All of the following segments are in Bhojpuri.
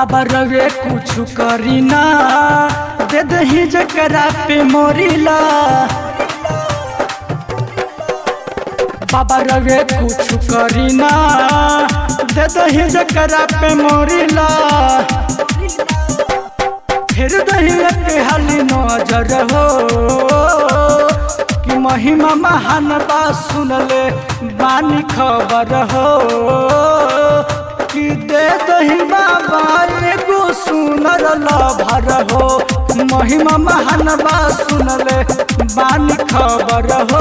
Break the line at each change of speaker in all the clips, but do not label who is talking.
बाबा रवे कुछ करी ना दे दही जकरा पे मोरीला बाबा रवे कुछ करी ना दे दही जकरा पे मोरीला फिर दही के हाली नजर हो कि महिमा महान बा सुनले बानी खबर हो कि दे दही बाबा एगो सुनर लभर हो महिमा महान बा सुनले बानी खबर हो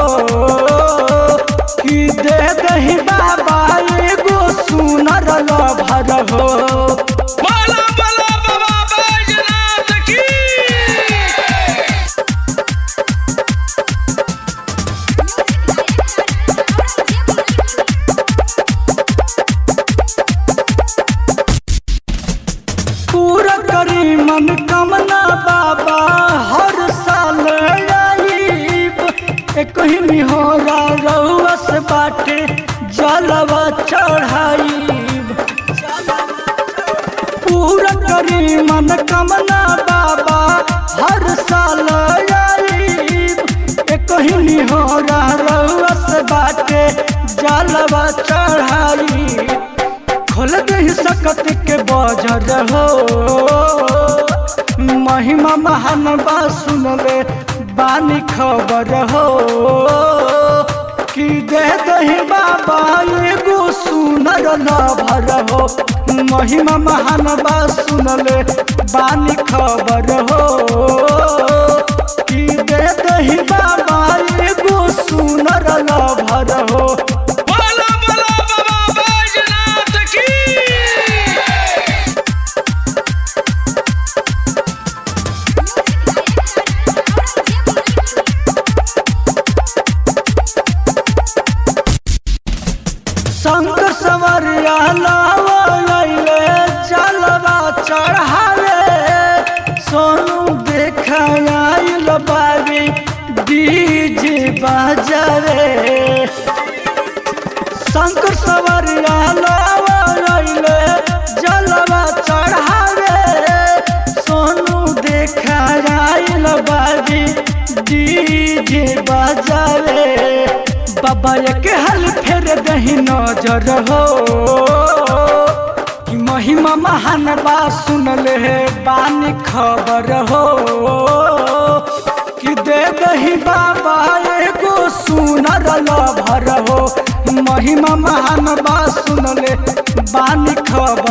कि दे दही बाबा एगो सुनर लभर हो
बोला बोला बाबा बैजनाथ की
पूरा करी मन कमना बाबा हर साल आईब एक ही निहोरा रउस बाटे जलवा चढ़ाईब पूरा करी मन कमना बाबा हर साल आईब एक ही निहोरा रउस बाटे जलवा चढ़ाईब खोल दही सकत के बजर हो महिमा महान बा सुनले बानी खबर हो कि दे दही बाबा एगो सुनर लभर हो महिमा महान बा सुनले बानी खबर हो कि दे दही बाबा एगो सुनर लभर हो
बोला बोला बाबा बैजनाथ की
शंकर सवरिया लावले जलवा चढ़ावे सोनू देखाइल बाबी डीजे बजावे शंकर सवरिया लावले जलवा चढ़ावे सोनू देखाइल बाबी डीजे बजावे बाबा के हल फेर दही नजर हो कि महिमा महान बा सुनले हे बानी खबर हो कि दे दही बाबा एगो सुनर लभर हो महिमा महान बा सुनले बानी खबर